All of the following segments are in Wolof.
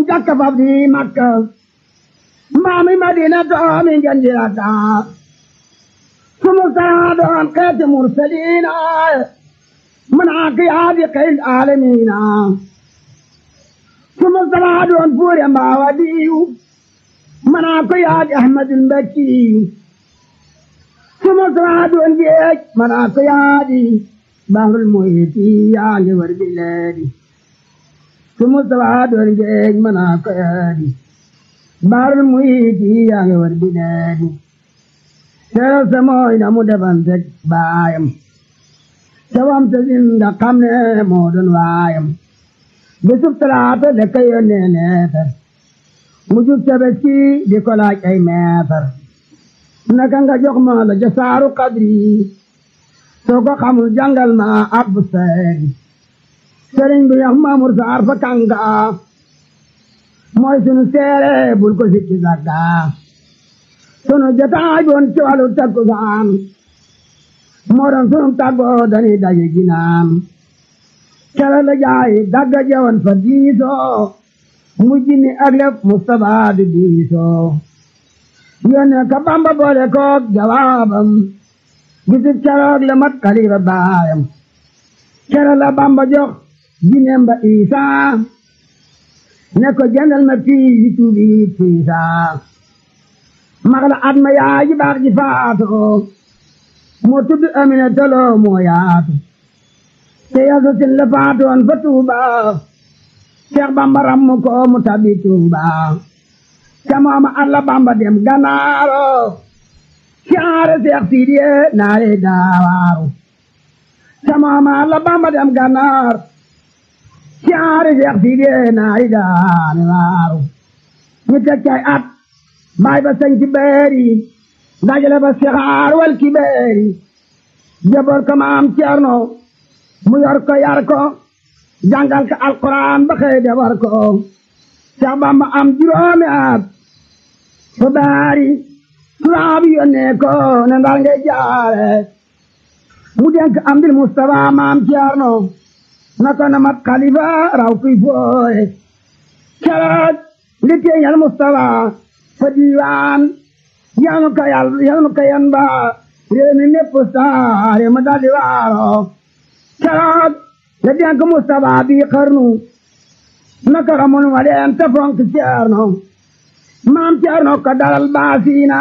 jàkka fab di makka maami madina doomi ngeen di rakka su Mustafa doon xeeti mursaliina منعك يا بقي العالمين ثم الصلاة فور ما ودي منعك يا أحمد المكي ثم الصلاة جيك منعك يا دي بحر المحيط يا جبر بلادي ثم الصلاة جيك منعك يا دي بحر المحيط يا جبر بلادي سير سموين مدفن بايم cawam ta sin nga xam ne moo doon waayam bisub talaata da ka yónnee leetar mu jub tabaski di ko laaj ay meetar naka nga jox ma la jasaaru kadri soo ko xamul jàngal ma abbu seeri sëriñ bi yax maamur saar fa kanga mooy sunu seere bul ko sikki sagga sunu jotaay boon ci wàllu takkusaan moo doon sunu tàggoo dañuy daje ginaan kere la jaay dagga jewoon fa diisoo mujj ni ak lépp Mustapha di diisoo yónnee ka Bamba boole koog jawaabam bisib keroog la mat kalifa baayam kere la Bamba jox jineem ba Isaa ne ko jëndal ma fii yi tuubi fiisaa mag la at ma yaay ji baax ji faatoo moo tudd Amina Tolo moo yaatu te yasu sin la faatoon fa Tuuba Seex Bamba ram ko mu tabi Tuuba te mooma alla Bamba dem Ganaaro siyaare Seex Sidiye naare daawaaru te mooma alla Bamba dem Ganaar siyaare Seex Sidiye naare daawaaru ñu teg cay at baay ba sañ ci beeri dajale ba sixaar wal kibeeri jaboor ko maam Ceerno mu yor ko yar ko jàngal ko alquran ba xëy defar ko Seex Bamba am juróomi at fa baari tubaab yónnee ko ne ndar ngay jaare mu denk am dil Mustafa maam Ceerno na ko na mat xalifa raw kuy fooye keroog li teeñal Mustafa fa diiwaan yanu ka yal yanu ka yan ba réew mi mépp saare ma daldi waaro keroog la denk Mustafa bi xarnu naka ramun wa leen te fonk Ceerno maam Ceerno ko dalal baasiina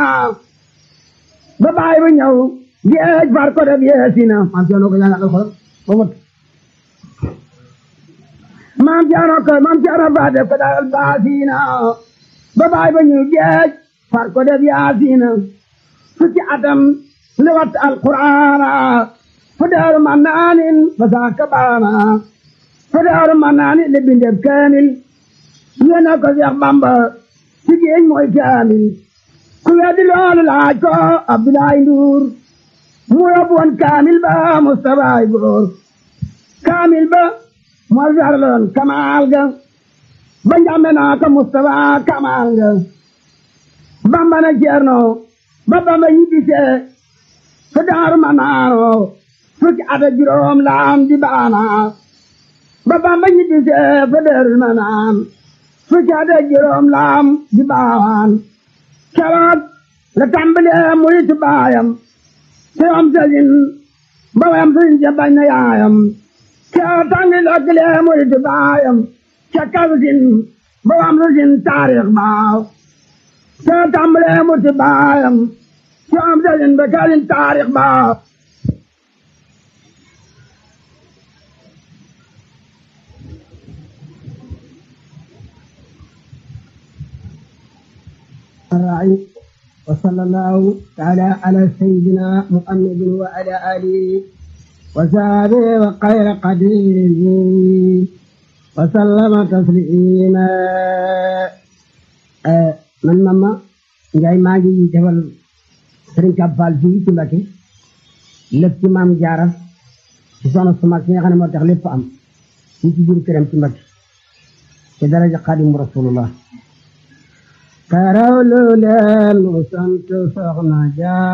ba baay ba ñëw géej far ko def yeesina maam Ceerno ko jàngal alxuraan ba mot maam Ceerno ko maam Ceerno fa def ko dalal baasiina ba baay ba ñëw géej far ko def yaasiina fukki atam li wat alquraana fu daaru mannaanin fa saaka baana fu daaru mannaanin li bindeb kaamil yéena ko Seex Bamba ci géej mooy kaamil ku weddi loolu laaj ko Abdoulaye Ndour mu yóbbu woon kaamil ba Mustafa ay góor kaamil ba moo jarloon kamaal ga ba njàmbe naa ko Mustafa kamaal ga Bamba na Ceerno ba Bamba ñibbisee fa daaru ma naano fukki at ak juróom laam di baana ba Bamba ñibbisee fa daaru ma naan fukki at ak juróom laam di baawaan keroog la tàmbalee muritu baayam te am sëriñ ba wayam sëriñ ja bañ na yaayam keroog tàngi lokkilee muritu baayam ca kalsin ba wayam sëriñ taarix baaw te tàmbalee muritu baayam te am sëriñ ba kalsin taarix baaw الراعي وصلى الله تعالى على سيدنا محمد وعلى آله وصحبه وخير قديره وسلم تسليما man mama Njaay maa ngi defal Sëriñ Kab Fall fii ci Mbakke lépp ci maam Jaara ci soxna su mag si nga xam ne moo tax lépp am fii ci biir këram ci Mbakke ci daraja Xaadimu Rasulullah karaw lu leen mu sant soxna Jaara